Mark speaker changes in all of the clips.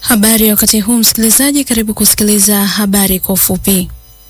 Speaker 1: Habari wakati huu msikilizaji, karibu kusikiliza habari kwa ufupi.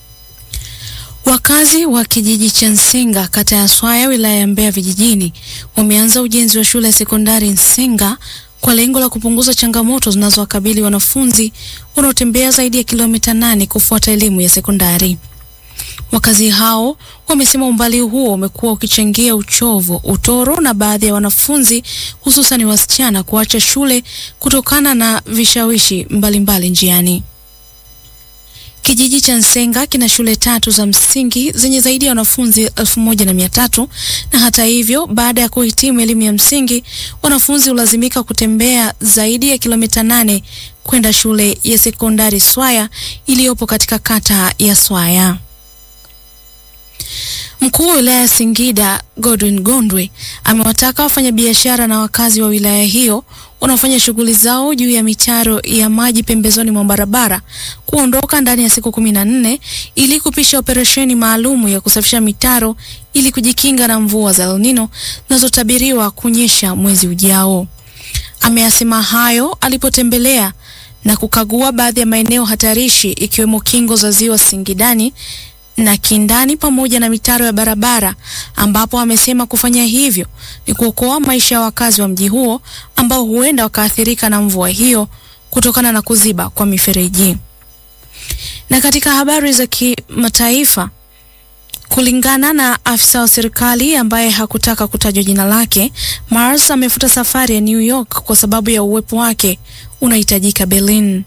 Speaker 1: Wakazi wa kijiji cha Nsinga kata ya Swaya wilaya ya Mbeya vijijini wameanza ujenzi wa shule ya sekondari Nsinga kwa lengo la kupunguza changamoto zinazowakabili wanafunzi wanaotembea zaidi ya kilomita nane kufuata elimu ya sekondari. Wakazi hao wamesema umbali huo umekuwa ukichangia uchovu, utoro na baadhi ya wanafunzi hususan wasichana kuacha shule kutokana na vishawishi mbalimbali mbali njiani. Kijiji cha Nsenga kina shule tatu za msingi zenye zaidi ya wanafunzi elfu moja na mia tatu na hata hivyo, baada ya kuhitimu elimu ya msingi, wanafunzi hulazimika kutembea zaidi ya kilomita nane kwenda shule ya sekondari Swaya iliyopo katika kata ya Swaya. Mkuu wa wilaya ya Singida Godwin Gondwe amewataka wafanyabiashara na wakazi wa wilaya hiyo wanaofanya shughuli zao juu ya mitaro ya maji pembezoni mwa barabara kuondoka ndani ya siku kumi na nne ili kupisha operesheni maalumu ya kusafisha mitaro ili kujikinga na mvua za El Nino zinazotabiriwa kunyesha mwezi ujao. Ameyasema hayo alipotembelea na kukagua baadhi ya maeneo hatarishi ikiwemo kingo za ziwa Singidani na Kindani pamoja na mitaro ya barabara ambapo amesema kufanya hivyo ni kuokoa maisha ya wakazi wa mji huo ambao huenda wakaathirika na mvua hiyo kutokana na kuziba kwa mifereji. Na katika habari za kimataifa, kulingana na afisa wa serikali ambaye hakutaka kutajwa jina lake, Mars amefuta safari ya New York kwa sababu ya uwepo wake unahitajika Berlin.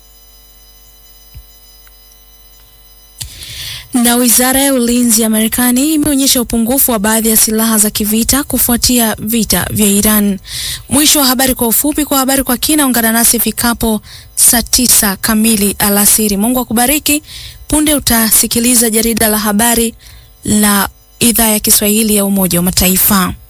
Speaker 1: Na wizara ya ulinzi ya Marekani imeonyesha upungufu wa baadhi ya silaha za kivita kufuatia vita vya Iran. Mwisho wa habari kwa ufupi. Kwa habari kwa kina, ungana nasi ifikapo saa tisa kamili alasiri. Mungu akubariki. Punde utasikiliza jarida la habari la idhaa ya Kiswahili ya Umoja wa Mataifa.